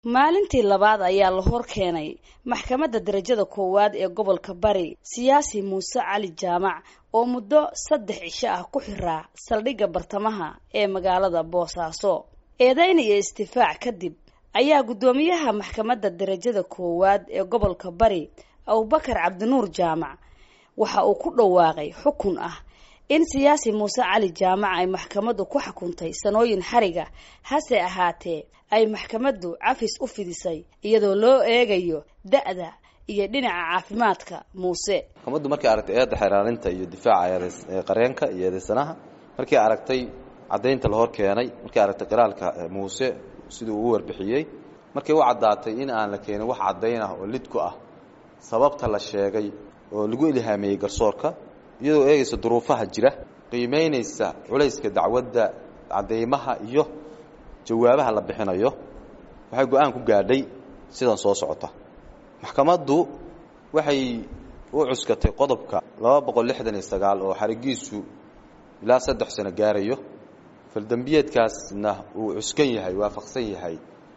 maalintii labaad ayaa la hor keenay maxkamadda darajada koowaad ee gobolka bari siyaasi muuse cali jaamac oo muddo saddex cisho ah ku xiraa saldhigga bartamaha ee magaalada boosaaso eedayn iyo istifaac kadib ayaa guddoomiyaha maxkamadda darajada koowaad ee gobolka bari abubakar cabdinuur jaamac waxa uu ku dhawaaqay xukun ah in siyaasi muuse cali jaamac ay maxkamaddu ku xukuntay sanooyin xariga hase ahaatee ay maxkamaddu cafis u fidisay iyadoo loo eegayo da-da iyo dhinaca caafimaadka muuse maxkamaddu markay aragtay eedda xeeraalinta iyo difaaca qareenka iyo eedaysanaha markay aragtay caddaynta la hor keenay markay aragtay qiraalka muuse siduu uu warbixiyey markay u caddaatay in aan la keenin wax caddayn ah oo lidku ah sababta la sheegay oo lagu ilhaameeyey garsoorka iyadoo eegaysa duruufaha jira qiimaynaysa culayska dacwadda cadeymaha iyo jawaabaha la bixinayo waxay go-aan ku gaadhay sidan soo socota maxkamaddu waxay u cuskatay qodobka laba boqol lixdan iyo sagaal oo xarigiisu ilaa saddex sano gaarayo faldembiyeedkaasna uu cuskan yahay waafaqsan yahay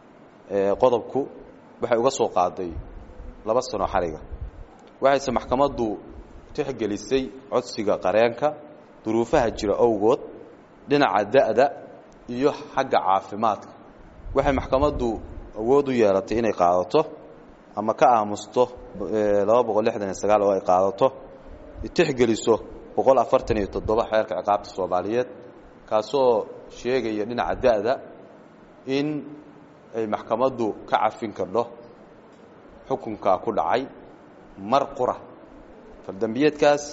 qodobku waxay uga soo qaaday laba sano xariga waxayse maxkamaddu tixgelisay codsiga qareenka duruufaha jira owgood dhinaca da-da iyo xagga caafimaadka waxay maxkamaddu awood u yeelatay inay qaadato ama ka aamusto laba boqol lixdan iyo sagaal oo ay qaadato tixgeliso boqol afartan iyo toddoba xeerka ciqaabta soomaaliyeed kaasoo sheegaya dhinaca da-da in ay maxkamaddu ka cafin kardho xukunkaa ku dhacay mar qura faldembiyeedkaas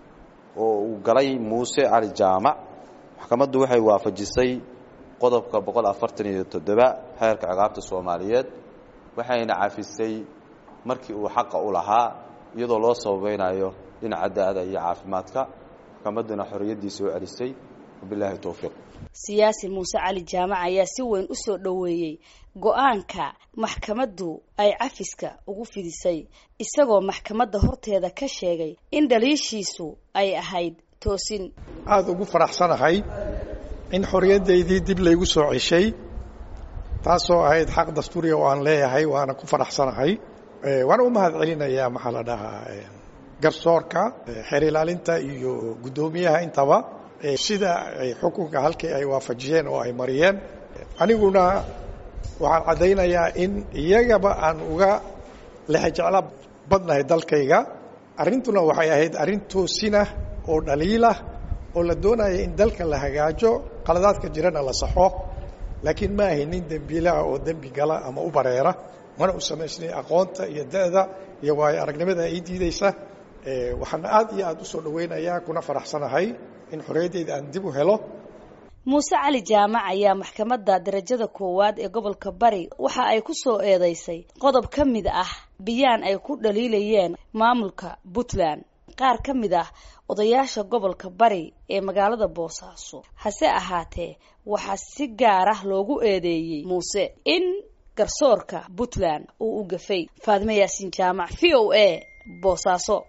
oo uu galay muuse cali jaamac maxkamaddu waxay waafajisay qodobka boqol afartan iyo toddoba xeerka ciqaabta soomaaliyeed waxayna cafisay markii uu xaqa u lahaa iyadoo loo sababeynayo dhinaca da-da iyo caafimaadka maxkamadduna xorriyaddiisa u celisay wabilaahi towfiiq siyaasi muuse cali jaamac ayaa si weyn u soo dhoweeyey go-aanka maxkamaddu ay cafiska ugu fidisay isagoo maxkamadda horteeda ka sheegay in dhaliishiisu ay ahayd toosin aada ugu faraxsanahay in xorriyaddaydii dib laygu soo ceshay taasoo ahayd xaq dastuuriya oo aan leeyahay waana ku faraxsanahay waana u mahad celinayaa maxaa la dhahaa garsoorka xeer ilaalinta iyo guddoomiyaha intaba sida ay xukunka halkii ay waafajiyeen oo ay mariyeen aniguna waxaan caddaynayaa in iyagaba aan uga lexejeclo badnahay dalkayga arrintuna waxay ahayd arrin toosinah oo dhaliilah oo la doonaya in dalka la hagaajo qaladaadka jirana la saxo laakiin ma ahay nin dembiilaha oo dembi gala ama u bareera mana u samaysnay aqoonta iyo da-da iyo waayo aragnimada ay diidaysa waxaana aad iyo aad u soo dhawaynayaa kuna faraxsanahay in xorriyaddayda aan dib u helo muuse cali jaamac ayaa maxkamadda darajada koowaad ee gobolka bari waxa ay ku soo eedeysay qodob ka mid ah biyaan ay ku dhaliilayeen maamulka puntland qaar ka mid ah odayaasha gobolka bari ee magaalada boosaaso hase ahaatee waxaa si gaar ah loogu eedeeyey muuse in garsoorka puntland uu u gafay faadime yaasiin jaamac v o a boosaaso